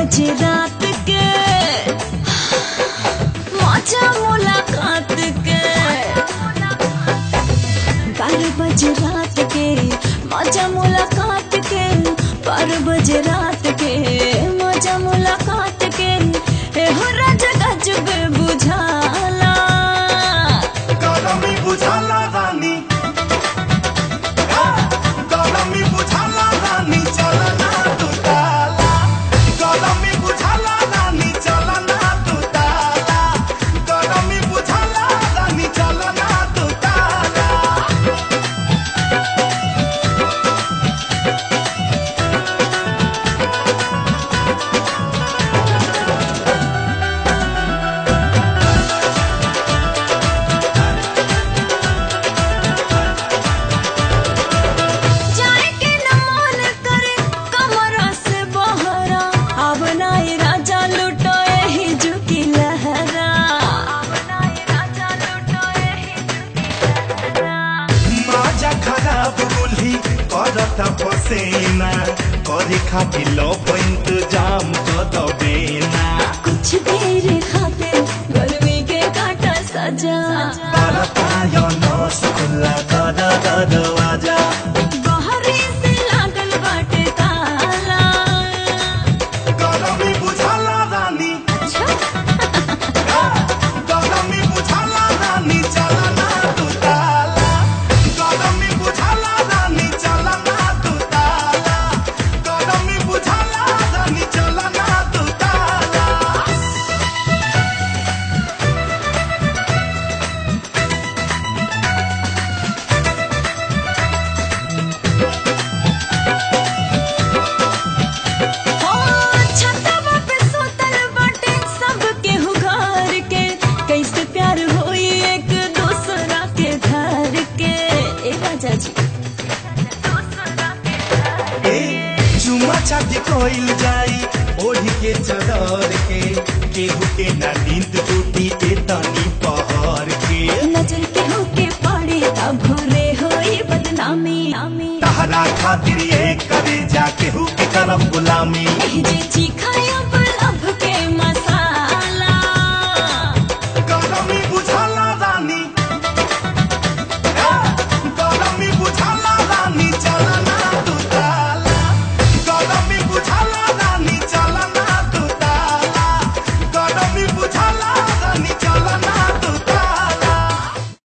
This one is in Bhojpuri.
बजे रात के मजा मुलाकात के बारह बजे रात के मजा मुलाकात के बारह बजे रात के मजा मुलाकात के एहो राजा गजब बुझाला गरमी बुझाला रानी गरमी बुझाला रानी चल ना तू ताला गरमी बुझाला रानी चल ना तू ताला गरमी बुझाला रानी चल ना तू ताला जाए के न मन करे कमरा से बहरा अब नाई राजा लुटो एही झुकी लहरा अब नाई राजा लुटो एही झुकी लहरा माजा खराब गुल्ही करता पसेना करे खातिर लो इंतजाम कर दबेना कुछ देर खातिर गर्मी के काटा सजा परतायो नस खुला कर दरवाजा बहरी से लागल बाटे ताला गरमी बुझाला रानी गरमी बुझाला रानी चला ना तू ताला गरमी बुझाला रानी चला ना तू ताला गरमी बुझाला रानी चला ना तू ताला हो छतवा पे सोतल बाटे सब केहू घर के कैसे प्यार होई एक दूसरा के घर के ए राजा जी ए चुमा चाटी कोइल जाई ओढ़ी के चदर के केहू के ना नींद टूटी ए तनी पहर के नजर केहू के पड़े तब भोरे होई बदनामी तहरा खातिर ये करे जा केहू के करम गुलामी एह जे चीखाया